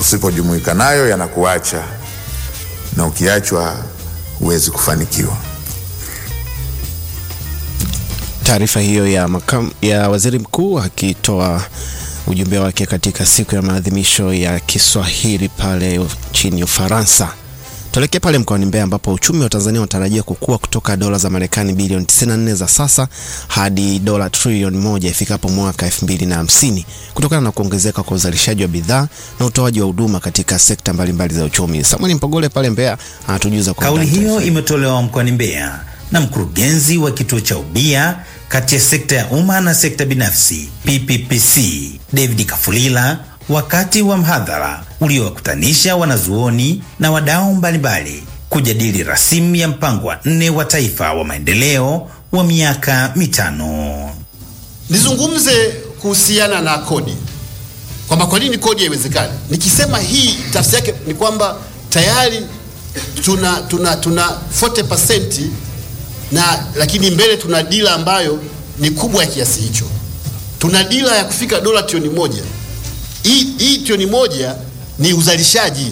usipojumuika nayo yanakuacha, na ukiachwa huwezi kufanikiwa. Taarifa hiyo ya, makam, ya waziri mkuu akitoa ujumbe wake katika siku ya maadhimisho ya Kiswahili pale nchini Ufaransa. Tuelekee pale mkoani Mbeya ambapo uchumi wa Tanzania unatarajia kukua kutoka dola za Marekani bilioni 94 za sasa hadi dola trilioni moja ifikapo mwaka 2050 kutokana na kuongezeka kwa uzalishaji wa bidhaa na utoaji wa huduma katika sekta mbalimbali za uchumi. Samuel Mpogole pale Mbeya anatujuza kwa Kauli undani hiyo taarifa imetolewa mkoani Mbeya na mkurugenzi wa kituo cha ubia kati ya sekta ya umma na sekta binafsi PPPC David Kafulila wakati wa mhadhara uliowakutanisha wanazuoni na wadau mbalimbali kujadili rasimu ya mpango wa nne wa taifa wa maendeleo wa miaka mitano. Nizungumze kuhusiana na kodi kwamba kwa nini kodi haiwezekani. Nikisema hii tafsiri yake ni kwamba tayari tuna tuna tuna 40% na lakini mbele tuna dila ambayo ni kubwa ya kiasi hicho. Tuna dila ya kufika dola trilioni moja. Hii hii trilioni moja ni uzalishaji,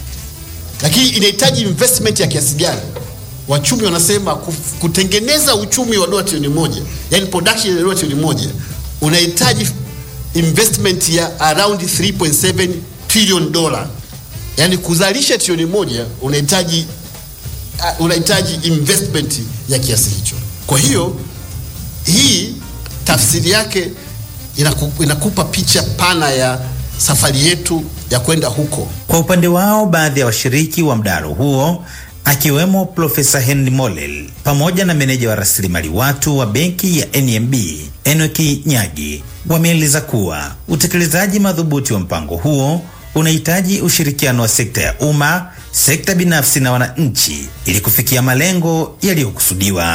lakini inahitaji investment ya kiasi gani? Wachumi wanasema kuf- kutengeneza uchumi wa dola trilioni moja, yani production ya dola trilioni moja unahitaji investment ya around 3.7 trillion dollar, yani kuzalisha trilioni moja unahitaji uh, unahitaji investment ya kiasi hicho. Kwa hiyo hii tafsiri yake inaku, inakupa picha pana ya safari yetu ya kwenda huko. Kwa upande wao, baadhi ya washiriki wa mdahalo huo akiwemo Profesa Henry Molel pamoja na meneja wa rasilimali watu wa benki ya NMB Enoki Nyagi wameeleza kuwa utekelezaji madhubuti wa mpango huo unahitaji ushirikiano wa sekta ya umma, sekta binafsi na wananchi ili kufikia malengo yaliyokusudiwa.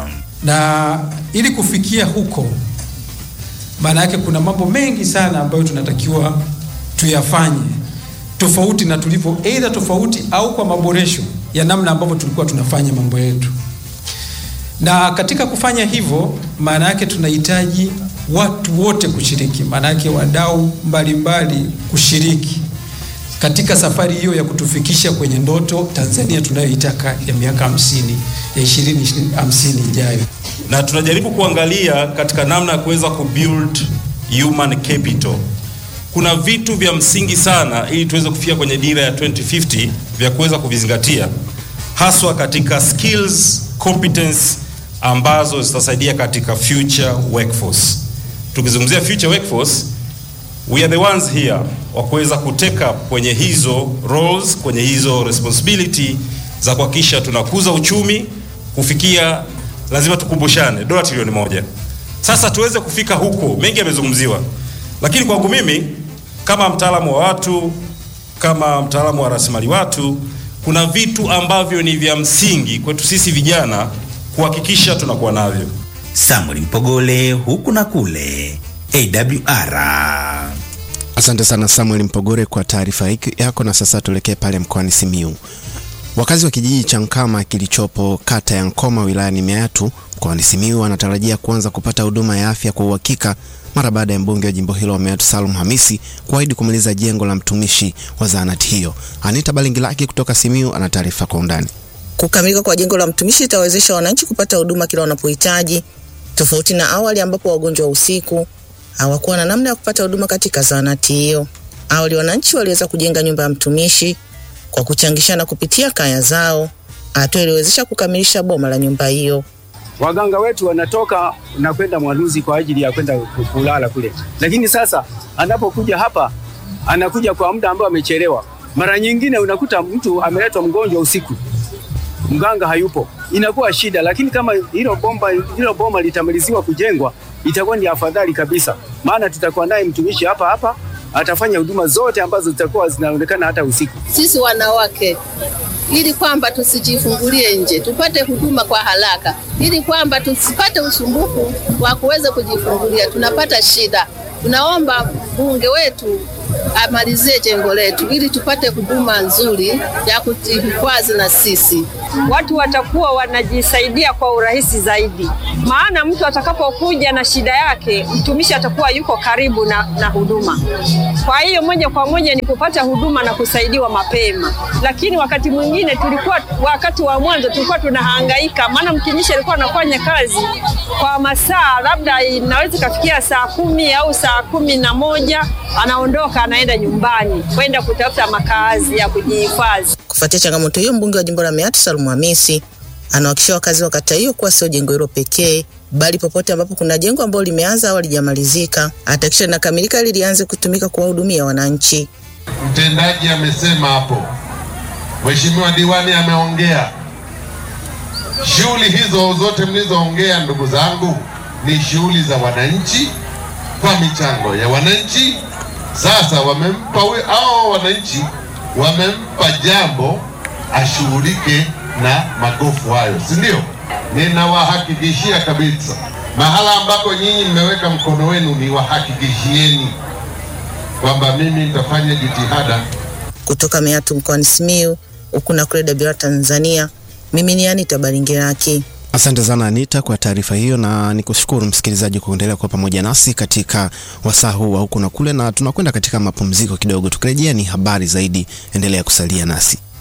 na ili kufikia huko, maana yake kuna mambo mengi sana ambayo tunatakiwa tuyafanye tofauti na tulivyo, aidha tofauti au kwa maboresho ya namna ambavyo tulikuwa tunafanya mambo yetu. Na katika kufanya hivyo, maana yake tunahitaji watu wote kushiriki, maana yake wadau mbalimbali kushiriki katika safari hiyo ya kutufikisha kwenye ndoto Tanzania tunayoitaka ya miaka hamsini ya ishirini hamsini ijayo. na tunajaribu kuangalia katika namna ya kuweza kubuild human capital. Kuna vitu vya msingi sana ili tuweze kufika kwenye dira ya 2050 vya kuweza kuvizingatia, haswa katika skills competence ambazo zitasaidia katika future workforce. Tukizungumzia future workforce, we are the ones here wa kuweza kutake up kwenye hizo roles, kwenye hizo responsibility za kuhakikisha tunakuza uchumi kufikia, lazima tukumbushane, dola trilioni moja. Sasa tuweze kufika huko, mengi yamezungumziwa, lakini kwangu mimi kama mtaalamu wa watu, kama mtaalamu wa rasilimali watu, kuna vitu ambavyo ni vya msingi kwetu sisi vijana kuhakikisha tunakuwa navyo. Samuel Mpogole, huku na kule, AWR. Asante sana Samuel Mpogore kwa taarifa hiki yako. Na sasa tuelekee pale mkoani Simiyu. Wakazi wa kijiji cha Nkama kilichopo kata ya Nkoma wilayani Meatu mkoani Simiyu wanatarajia kuanza kupata huduma ya afya kwa uhakika mara baada ya mbunge wa jimbo hilo Meatu Salum Hamisi kuahidi kumaliza jengo la mtumishi wa zahanati hiyo. Anita Balingilaki kutoka Simiyu ana taarifa kwa undani. Kukamilika kwa jengo la mtumishi itawezesha wananchi kupata huduma kila wanapohitaji, tofauti na awali ambapo wagonjwa wa usiku hawakuwa na namna ya kupata huduma katika zahanati hiyo. Awali wananchi waliweza kujenga nyumba ya mtumishi kwa kuchangishana kupitia kaya zao, hatua iliyowezesha kukamilisha boma la nyumba hiyo. waganga wetu wanatoka na kwenda Mwaluzi kwa ajili ya kwenda ku- kulala kule, lakini sasa anapokuja hapa anakuja kwa muda ambao amechelewa. Mara nyingine unakuta mtu ameletwa mgonjwa usiku, mganga hayupo, inakuwa shida. Lakini kama hilo bomba hilo boma litamaliziwa kujengwa, itakuwa ni afadhali kabisa, maana tutakuwa naye mtumishi hapa hapa, atafanya huduma zote ambazo zitakuwa zinaonekana hata usiku. sisi wanawake ili kwamba tusijifungulie nje, tupate huduma kwa haraka, ili kwamba tusipate usumbufu wa kuweza kujifungulia. Tunapata shida. Tunaomba bunge wetu amalizie jengo letu ili tupate huduma nzuri ya kujihifadhi na sisi. watu watakuwa wanajisaidia kwa urahisi zaidi, maana mtu atakapokuja na shida yake, mtumishi atakuwa yuko karibu na, na huduma. Kwa hiyo moja kwa moja ni kupata huduma na kusaidiwa mapema, lakini wakati mwingine tulikuwa, wakati wa mwanzo tulikuwa tunahangaika, maana mtumishi alikuwa anafanya kazi kwa masaa labda inaweza ikafikia saa kumi au saa kumi na moja anaondoka anaenda nyumbani kwenda kutafuta makazi ya kujihifadhi. Kufuatia changamoto hiyo, mbunge wa jimbo la Meatu Salumu Hamisi anawahakikishia wakazi wa kata hiyo kuwa sio jengo hilo pekee, bali popote ambapo kuna jengo ambalo limeanza au halijamalizika atahakikisha linakamilika ili lianze kutumika kuwahudumia wananchi. Mtendaji amesema hapo, Mheshimiwa diwani ameongea. Shughuli hizo zote mlizoongea, ndugu zangu, ni shughuli za wananchi kwa michango ya wananchi. Sasa wamempa we, hao wananchi wamempa jambo ashughulike na magofu hayo, si ndio? Ninawahakikishia kabisa, mahala ambako nyinyi mmeweka mkono wenu, niwahakikishieni kwamba mimi nitafanya jitihada Kutoka Meatu mkoani Simiyu, huku na kule Dabira Tanzania, mimi ni Anita Baringiraki. Asante sana Anita kwa taarifa hiyo, na nikushukuru msikilizaji kwa kuendelea kuwa pamoja nasi katika wasaa huu wa huku na kule, na tunakwenda katika mapumziko kidogo. Tukirejea ni habari zaidi, endelea kusalia nasi.